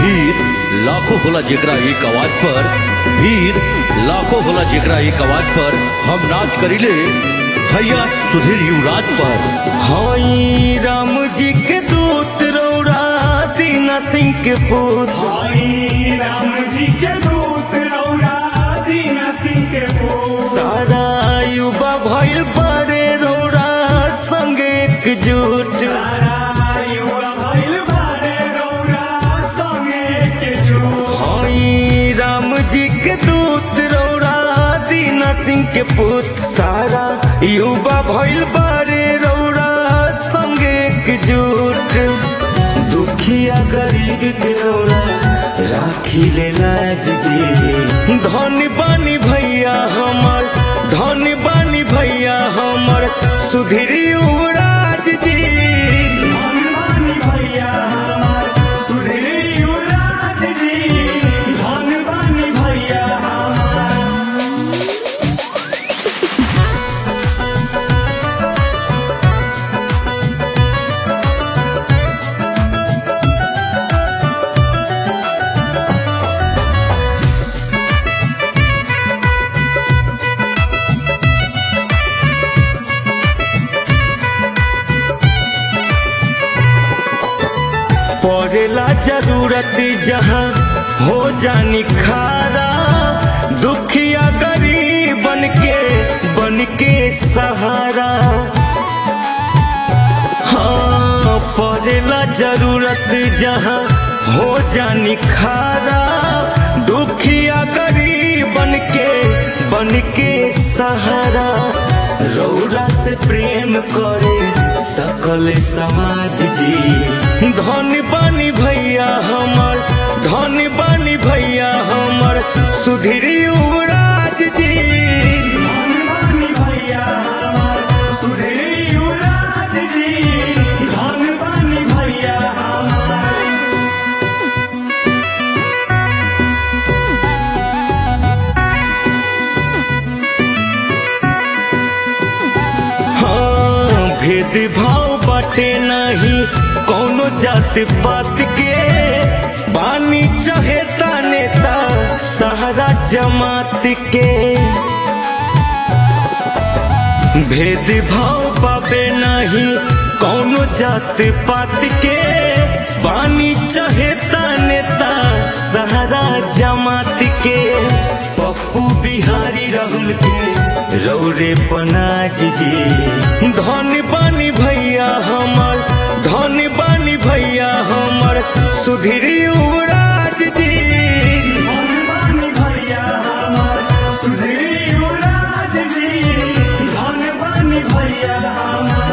भीड़ लाखों होला जेकरा एक आवाज पर भीड़ लाखों होला जेकरा एक आवाज पर हम नाच करिले भैया सुधीर युवराज पर हई राम जी के दूत रौरा दीना सिंह के पुत भाई राम जी के दूत रौरा दीना सिंह के पुत्र सारा युवा भइल बड़े रौरा संग एकजुट सारा युवा भइल बारे रौरा संगे के जुट हई राम जी के दूत रौरा दीना सिंह के पुत सारा युवा भइल बड़े रौरा संग एकजुट दुखिया गरीब के रौरा राखी ले लाज जी धन बानी भैया हमर धन बानी भैया हमर सुधीर युवराज जी धनवानी भैया हमार सुधीर युवराज जी धनवानी भैया हमार पड़ेला जरूरत जहाँ हो जानी खारा दुखिया गरीब बन के बन के सहारा हाँ पड़ेला जरूरत जहाँ हो जानी खारा दुखिया गरीब बन के बन के सहारा रौरा से प्रेम करे सकल समाज जी धन बानी भैया हमर धन बानी भैया हमर सुधीर युवराज जी धनवानी भैया हमार सुधीर युवराज जी धनवानी भैया हमार हाँ भेदभाव बाटे नहीं कोनो जात पात के बानी चहेता नेता सहारा जमात के भेदभाव पाबे नहीं कोनो जात पात के बानी चहेता नेता सहारा जमात के पप्पू बिहारी राहुल के रौरे पनाज जी धन बानी भैया हमर धन बानी भैया हमर सुधीर युवराज जी धनवानी भैया हमार सुधीर युवराज जी धनवानी भैया हमार